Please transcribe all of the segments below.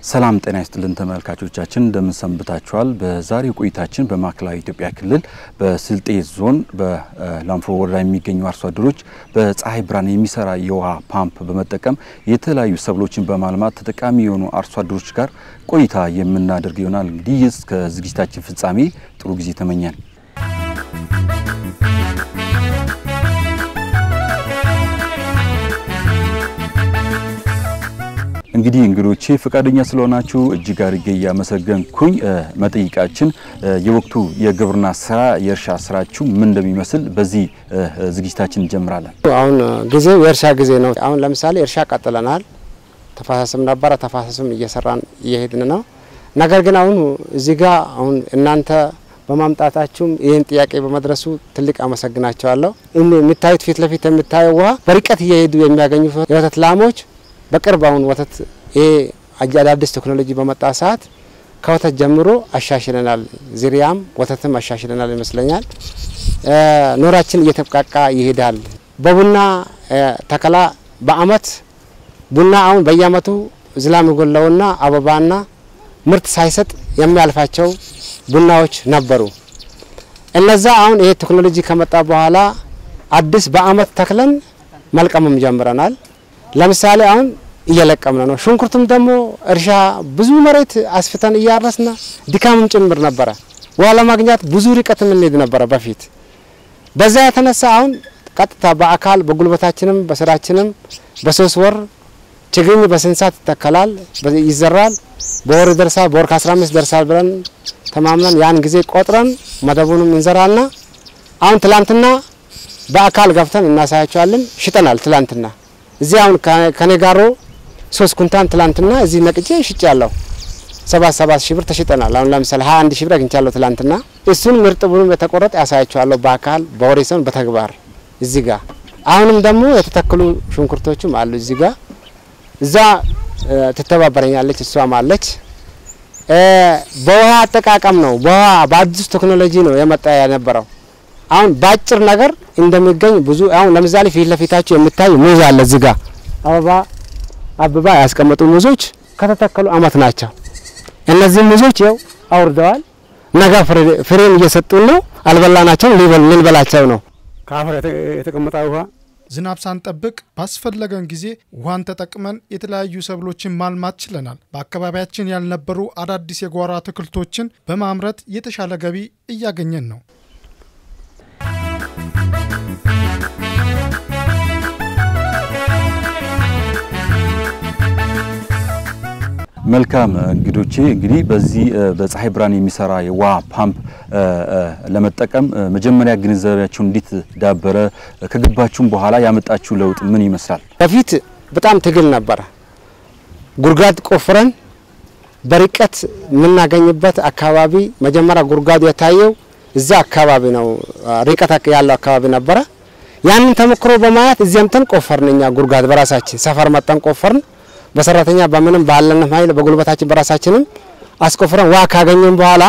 ሰላም ጤና ይስጥልን ተመልካቾቻችን፣ እንደምን ሰንብታችኋል? በዛሬው ቆይታችን በማዕከላዊ ኢትዮጵያ ክልል በስልጤ ዞን በላንፍሮ ወረዳ የሚገኙ አርሶ አደሮች በፀሐይ ብርሃን የሚሰራ የውሃ ፓምፕ በመጠቀም የተለያዩ ሰብሎችን በማልማት ተጠቃሚ የሆኑ አርሶ አደሮች ጋር ቆይታ የምናደርግ ይሆናል። እንግዲህ እስከ ዝግጅታችን ፍጻሜ ጥሩ ጊዜ ተመኘን። እንግዲህ እንግዶቼ ፈቃደኛ ስለሆናችሁ እጅግ አድርጌ እያመሰገንኩኝ መጠይቃችን የወቅቱ የግብርና ስራ የእርሻ ስራችሁ ምን እንደሚመስል በዚህ ዝግጅታችን እንጀምራለን። አሁን ጊዜው የእርሻ ጊዜ ነው። አሁን ለምሳሌ እርሻ ቀጥለናል። ተፋሰስም ነበረ። ተፋሰስም እየሰራን እየሄድን ነው። ነገር ግን አሁን እዚህ ጋር አሁን እናንተ በማምጣታችሁም ይህን ጥያቄ በመድረሱ ትልቅ አመሰግናቸዋለሁ። የሚታዩት ፊት ለፊት የሚታየው ውሃ በርቀት እየሄዱ የሚያገኙ የወተት ላሞች በቅርብ አሁን ወተት ይሄ አዳዲስ ቴክኖሎጂ በመጣ ሰዓት ከወተት ጀምሮ አሻሽለናል። ዝርያም ወተትም አሻሽለናል ይመስለኛል። ኑሯችን እየተብቃቃ ይሄዳል። በቡና ተከላ በአመት ቡና አሁን በየአመቱ ዝላም የጎላውና አበባና ምርት ሳይሰጥ የሚያልፋቸው ቡናዎች ነበሩ። እነዛ አሁን ይሄ ቴክኖሎጂ ከመጣ በኋላ አዲስ በአመት ተክለን መልቀምም ጀምረናል። ለምሳሌ አሁን እየለቀምነ ነው። ሽንኩርትም ደግሞ እርሻ ብዙ መሬት አስፍተን እያረስና ድካምም ጭምር ነበረ። ውሃ ለማግኘት ብዙ ርቀት እንሄድ ነበረ በፊት። በዛ የተነሳ አሁን ቀጥታ በአካል በጉልበታችንም በስራችንም በሶስት ወር ችግኝ በስንሳት ይተከላል፣ ይዘራል፣ በወር ይደርሳል፣ በወር ከ15 ደርሳል ብለን ተማምነን ያን ጊዜ ቆጥረን መደቡንም እንዘራና አሁን ትላንትና በአካል ገብተን እናሳያቸዋለን። ሽጠናል ትላንትና እዚህ አሁን ከኔ ጋሮ ሶስት ኩንታን ትላንትና እዚህ ነቅጬ ሽጭ ያለሁ ሰባት ሰባት ሺህ ብር ተሽጠናል። አሁን ለምሳሌ ሀያ አንድ ሺህ ብር አግኝቻለሁ ትላንትና። እሱን ምርጥ ብሉም የተቆረጠ ያሳያቸዋለሁ በአካል በወሬ ሰውን በተግባር እዚህ ጋር አሁንም ደግሞ የተተከሉ ሽንኩርቶችም አሉ እዚህ ጋር እዛ ትተባበረኛለች እሷም አለች። በውሃ አጠቃቀም ነው በውሃ በአዲሱ ቴክኖሎጂ ነው የመጣ የነበረው አሁን በአጭር ነገር እንደሚገኝ ብዙ አሁን ለምሳሌ ፊት ለፊታችሁ የሚታይ ሙዝ አለ እዚህ ጋር አበባ አበባ ያስቀመጡ ሙዞች ከተተከሉ አመት ናቸው። እነዚህ ሙዞች ይኸው አውርደዋል። ነገ ፍሬን እየሰጡን ነው። አልበላናቸው ልንበላቸው ነው። ከአፈር የተቀመጠ ውሃ ዝናብ ሳንጠብቅ ባስፈለገን ጊዜ ውሃን ተጠቅመን የተለያዩ ሰብሎችን ማልማት ችለናል። በአካባቢያችን ያልነበሩ አዳዲስ የጓሮ አትክልቶችን በማምረት የተሻለ ገቢ እያገኘን ነው። መልካም እንግዶቼ እንግዲህ በዚህ በፀሐይ ብርሃን የሚሰራ የውሃ ፓምፕ ለመጠቀም መጀመሪያ ግንዛቤያችሁ እንዴት ዳበረ? ከገባችሁም በኋላ ያመጣችሁ ለውጥ ምን ይመስላል? በፊት በጣም ትግል ነበረ። ጉድጓድ ቆፍረን በርቀት የምናገኝበት አካባቢ መጀመሪያ ጉድጓዱ የታየው እዛ አካባቢ ነው፣ ርቀት ያለው አካባቢ ነበረ። ያንን ተሞክሮ በማየት እዚያምተን ቆፈርን። እኛ ጉድጓድ በራሳችን ሰፈር መጠን ቆፈርን። በሰራተኛ በምንም ባለንም ኃይል በጉልበታችን በራሳችንም አስቆፍረን ውሃ ካገኘን በኋላ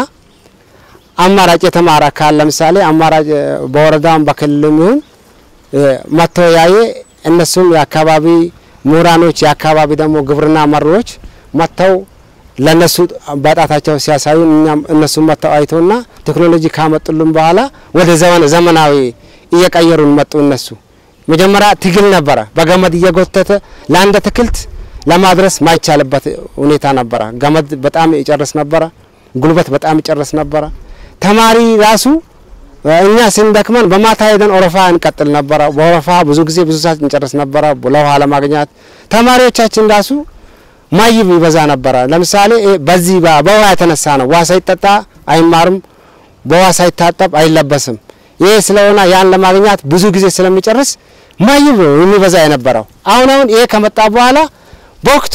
አማራጭ የተማረ አካል ለምሳሌ አማራጭ በወረዳም በክልልም ይሁን መጥቶ ያየ እነሱም የአካባቢ ምሁራኖች የአካባቢ ደግሞ ግብርና መሪዎች መጥተው ለነሱ በጣታቸው ሲያሳዩ እኛም እነሱ መጥተው አይተውና ቴክኖሎጂ ካመጡልን በኋላ ወደ ዘመን ዘመናዊ እየቀየሩን መጡ። እነሱ መጀመሪያ ትግል ነበረ። በገመድ እየጎተተ ለአንድ አትክልት ለማድረስ ማይቻልበት ሁኔታ ነበረ። ገመድ በጣም ይጨርስ ነበረ። ጉልበት በጣም ይጨርስ ነበረ። ተማሪ ራሱ እኛ ስንደክመን በማታ ሄደን ኦረፋ እንቀጥል ነበረ። በኦረፋ ብዙ ጊዜ ብዙ ሰዓት እንጨርስ ነበረ ለውሃ ለማግኘት። ተማሪዎቻችን ራሱ ማይብ ይበዛ ነበረ። ለምሳሌ በዚህ በውሃ የተነሳ ነው። ውሃ ሳይጠጣ አይማርም፣ በውሃ ሳይታጠብ አይለበስም። ይሄ ስለሆነ ያን ለማግኘት ብዙ ጊዜ ስለሚጨርስ ማይብ የሚበዛ የነበረው አሁን አሁን ይሄ ከመጣ በኋላ በወቅቱ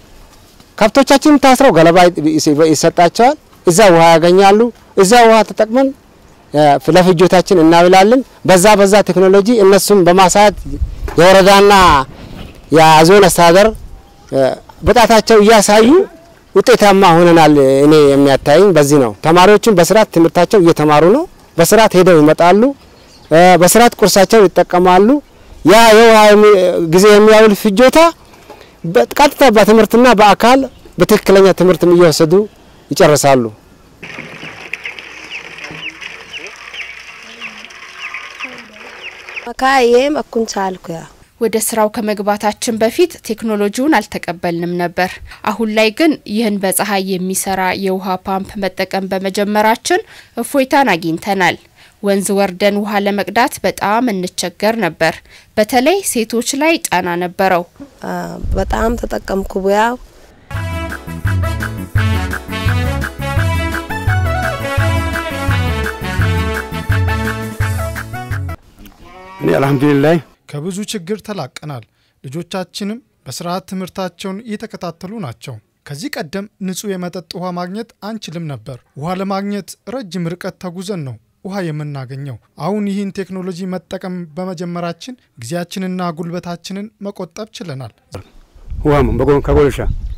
ከብቶቻችን ታስረው ገለባ ይሰጣቸዋል። እዛ ውሃ ያገኛሉ። እዛ ውሃ ተጠቅመን ለፍጆታችን እናብላለን። በዛ በዛ ቴክኖሎጂ እነሱም በማሳየት የወረዳና የዞን አስተዳደር በጣታቸው እያሳዩ ውጤታማ ሆነናል። እኔ የሚያታይኝ በዚህ ነው። ተማሪዎቹም በስርዓት ትምህርታቸው እየተማሩ ነው። በስርዓት ሄደው ይመጣሉ። በስርዓት ቁርሳቸው ይጠቀማሉ። ያ የውሃ ጊዜ የሚያውል ፍጆታ ቀጥታ በትምህርትና በአካል በትክክለኛ ትምህርትም እየወሰዱ ይጨርሳሉ። መካዬም እኩን ቻልኩያ ወደ ስራው ከመግባታችን በፊት ቴክኖሎጂውን አልተቀበልንም ነበር። አሁን ላይ ግን ይህን በፀሐይ የሚሰራ የውሃ ፓምፕ መጠቀም በመጀመራችን እፎይታን አግኝተናል። ወንዝ ወርደን ውሃ ለመቅዳት በጣም እንቸገር ነበር። በተለይ ሴቶች ላይ ጫና ነበረው። በጣም ተጠቀምኩ ቡያው እኔ አልሐምዱሊላህ ከብዙ ችግር ተላቀናል። ልጆቻችንም በስርዓት ትምህርታቸውን እየተከታተሉ ናቸው። ከዚህ ቀደም ንጹህ የመጠጥ ውሃ ማግኘት አንችልም ነበር። ውሃ ለማግኘት ረጅም ርቀት ተጉዘን ነው ውሃ የምናገኘው። አሁን ይህን ቴክኖሎጂ መጠቀም በመጀመራችን ጊዜያችንና ጉልበታችንን መቆጠብ ችለናል። ውሃም በጎን ከጎልሻ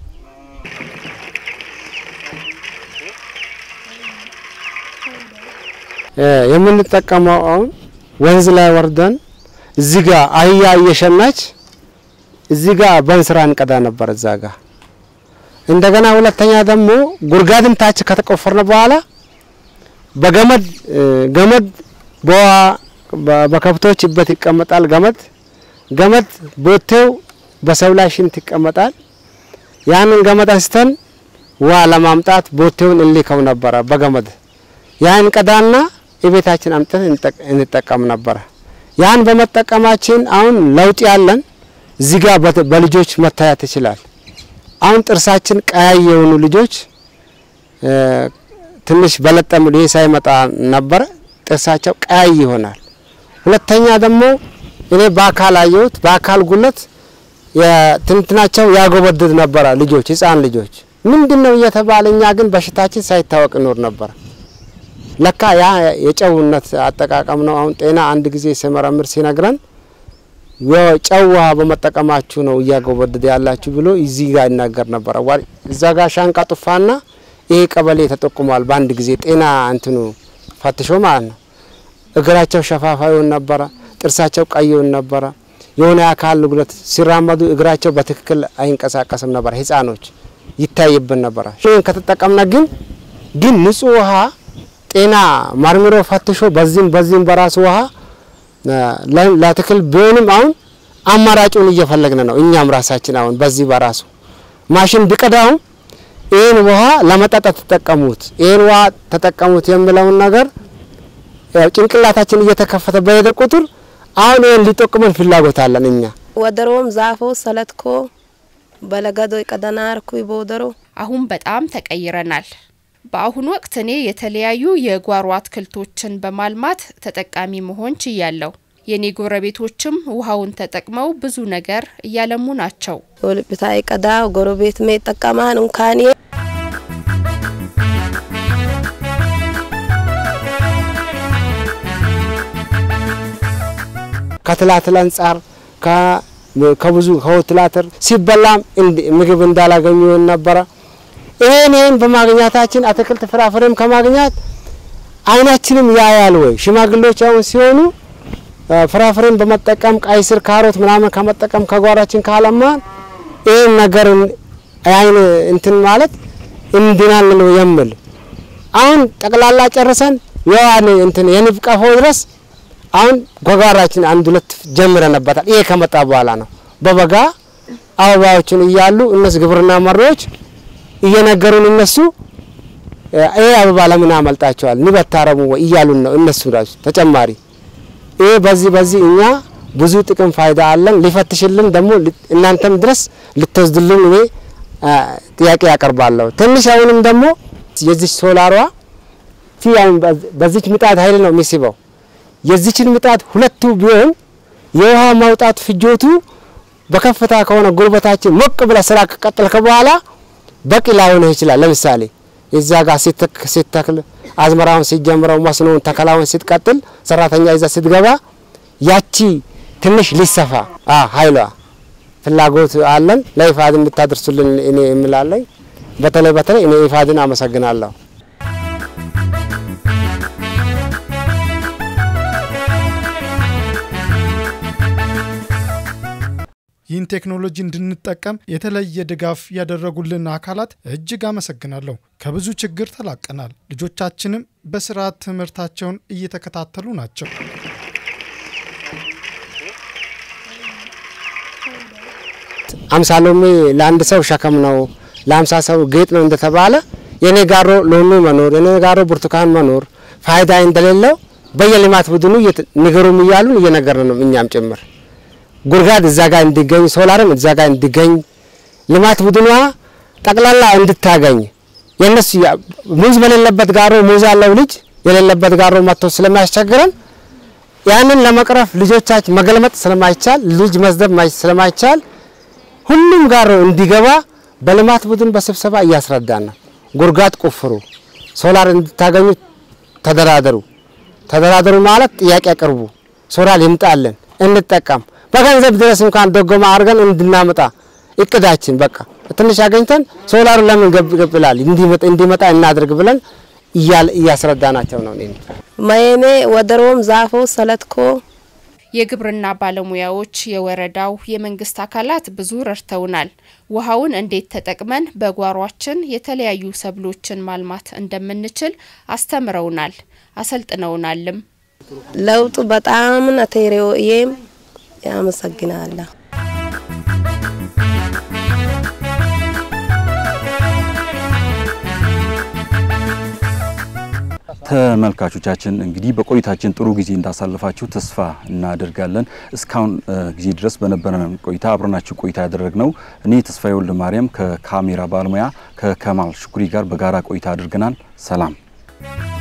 የምንጠቀመው አሁን ወንዝ ላይ ወርደን እዚህ ጋ አህያ እየሸናች እዚህ ጋ በእንስራ እንቀዳ ነበር እዛ ጋ። እንደገና ሁለተኛ ደግሞ ጉድጓድም ታች ከተቆፈርን በኋላ በገመድ ገመድ በውሃ በከብቶች በት ይቀመጣል። ገመድ ገመድ ቦቴው በሰው ላይ ሽንት ይቀመጣል። ያንን ገመድ አንስተን ውሃ ለማምጣት ቦቴውን እንሊከው ነበረ በገመድ ያን ቀዳና የቤታችን አምጥተን እንጠቀም ነበረ። ያን በመጠቀማችን አሁን ለውጥ ያለን እዚህ ጋር በልጆች መታየት ይችላል። አሁን ጥርሳችን ቀያይ የሆኑ ልጆች ትንሽ በለጠም ይሄ ሳይመጣ ነበረ ጥርሳቸው ቀያይ ይሆናል። ሁለተኛ ደግሞ እኔ በአካል አየሁት። በአካል ጉለት የትንትናቸው ያጎበድድ ነበረ ልጆች ህፃን ልጆች ምንድን ነው እየተባለ እኛ ግን በሽታችን ሳይታወቅ ኖር ነበረ። ለካ ያ የጨውነት አጠቃቀም ነው። አሁን ጤና አንድ ጊዜ ሲመረምር ሲነግረን የጨው ውሃ በመጠቀማችሁ ነው እያጎበደደ ያላችሁ ብሎ እዚህ ጋር ይናገር ነበረ። እዛ ጋር ሻንቃ ጡፋና ይሄ ቀበሌ ተጠቁሟል። በአንድ ጊዜ ጤና እንትኑ ፈትሾ ማለት ነው። እግራቸው ሸፋፋ ይሆን ነበረ፣ ጥርሳቸው ቀይ ይሆን ነበረ። የሆነ የአካል ጉድለት ሲራመዱ እግራቸው በትክክል አይንቀሳቀስም ነበር። ህፃኖች ይታይብን ነበረ። ይህን ከተጠቀምነ ግን ግን ንጹህ ውሃ ጤና መርምሮ ፈትሾ በዚህም በዚህም በራሱ ውሃ ለትክል ቢሆንም አሁን አማራጩን እየፈለግን ነው። እኛም ራሳችን አሁን በዚህ በራሱ ማሽን ቢቀዳውም ይህን ውሃ ለመጠጣት ተጠቀሙት፣ ይህን ውሃ ተጠቀሙት የሚለውን ነገር ያው ጭንቅላታችን እየተከፈተ በሄደ ቁጥር አሁን ይህን ሊጠቅመን ፍላጎት አለን እኛ ወደሮም ዛፎ ሰለትኮ በለገዶ ቀደናርኩ ቦደሮ አሁን በጣም ተቀይረናል። በአሁኑ ወቅት እኔ የተለያዩ የጓሮ አትክልቶችን በማልማት ተጠቃሚ መሆን ችያለሁ። የኔ ጎረቤቶችም ውሃውን ተጠቅመው ብዙ ነገር እያለሙ ናቸው። ወልብታይ ቀዳ ጎረቤት ሜ ጠቀማን እንካኔ ከትላትል አንጻር ከብዙ ከወትላትር ሲበላም ምግብ እንዳላገኙ ነበረ። ይሄን ይሄን በማግኘታችን አትክልት ፍራፍሬም ከማግኘት አይናችንም ያያል ወይ ሽማግሌዎች አሁን ሲሆኑ ፍራፍሬን በመጠቀም ቀይ ስር፣ ካሮት ምናምን ከመጠቀም ከጓሯችን ካለማን ይህን ነገር አይን እንትን ማለት እንድናል ነው የምል አሁን ጠቅላላ ጨርሰን የዋን እንትን የንብ ቀፎ ድረስ አሁን ጓጓራችን አንድ ሁለት ጀምረንበታል። ይሄ ከመጣ በኋላ ነው በበጋ አበባዎችን እያሉ እነሱ ግብርና መሪዎች እየነገሩን እነሱ ይሄ አበባ ለምን አመልጣቸዋል ንብ አታረሙ ወይ እያሉን ነው እነሱ ራሱ ተጨማሪ ይሄ በዚህ በዚህ እኛ ብዙ ጥቅም ፋይዳ አለን። ሊፈትሽልን ደግሞ እናንተም ድረስ ልትወስድልን እኔ ጥያቄ ያቀርባለሁ። ትንሽ አሁንም ደግሞ የዚች ሶላሯ ቲ አሁን በዚች ምጣድ ኃይል ነው የሚስበው። የዚችን ምጣድ ሁለቱ ቢሆን የውሃ ማውጣት ፍጆቱ በከፍታ ከሆነ ጉልበታችን ሞቅ ብለ ስራ ከቀጠልከ በኋላ በቂ ላይሆን ይችላል። ለምሳሌ እዛ ጋር ሲተክል አዝመራውን ሲጀምረው መስኖውን ተከላውን ስትቀጥል ሰራተኛ ይዛ ስትገባ ያቺ ትንሽ ሊሰፋ ኃይሏ ፍላጎት አለን። ለኢፋድ እንድታደርሱልን እኔ የምላለኝ በተለይ በተለይ እኔ ኢፋድን አመሰግናለሁ። ይህን ቴክኖሎጂ እንድንጠቀም የተለየ ድጋፍ ያደረጉልን አካላት እጅግ አመሰግናለሁ። ከብዙ ችግር ተላቀናል። ልጆቻችንም በስርዓት ትምህርታቸውን እየተከታተሉ ናቸው። አምሳ ሎሚ ለአንድ ሰው ሸክም ነው፣ ለአምሳ ሰው ጌጥ ነው እንደተባለ የኔ ጋሮ ሎሚ መኖር የኔ ጋሮ ብርቱካን መኖር ፋይዳ እንደሌለው በየልማት ቡድኑ ንገሩም እያሉን እየነገርን ነው። እኛም ጭምር ጉድጓድ እዛ ጋር እንዲገኝ ሶላርም እዛ ጋር እንዲገኝ ልማት ቡድኗ ጠቅላላ እንድታገኝ የነሱ ሙዝ በሌለበት ጋሮ ሙዝ ያለው ልጅ የሌለበት ጋሮ መጥቶ ስለማያስቸግረን ያንን ለመቅረፍ ልጆቻችን መገልመጥ ስለማይቻል ልጅ መስደብ ስለማይቻል ሁሉም ጋር እንዲገባ በልማት ቡድን በስብሰባ እያስረዳን ነው። ጉድጓድ ቆፍሩ፣ ሶላር እንድታገኙ ተደራደሩ። ተደራደሩ ማለት ጥያቄ አቅርቡ፣ ሶላር ይምጣልን፣ እንጠቀም። በገንዘብ ድረስ እንኳን ደጎማ አድርገን እንድናመጣ እቅዳችን በቃ ትንሽ አገኝተን ሶላሩ ለምን ገብላል እንዲመጣ እናድርግ ብለን እያስረዳናቸው ነው። ማየኔ ወደሮም ዛፎ ሰለትኮ የግብርና ባለሙያዎች፣ የወረዳው የመንግስት አካላት ብዙ ረድተውናል። ውሃውን እንዴት ተጠቅመን በጓሯችን የተለያዩ ሰብሎችን ማልማት እንደምንችል አስተምረውናል፣ አሰልጥነውናልም። ለውጡ በጣም ነቴሬው እዬም ያመሰግናለሁ። ተመልካቾቻችን እንግዲህ በቆይታችን ጥሩ ጊዜ እንዳሳለፋችሁ ተስፋ እናደርጋለን። እስካሁን ጊዜ ድረስ በነበረን ቆይታ አብረናችሁ ቆይታ ያደረግነው እኔ ተስፋዬ ወልደ ማርያም ከካሜራ ባለሙያ ከከማል ሽኩሪ ጋር በጋራ ቆይታ አድርገናል። ሰላም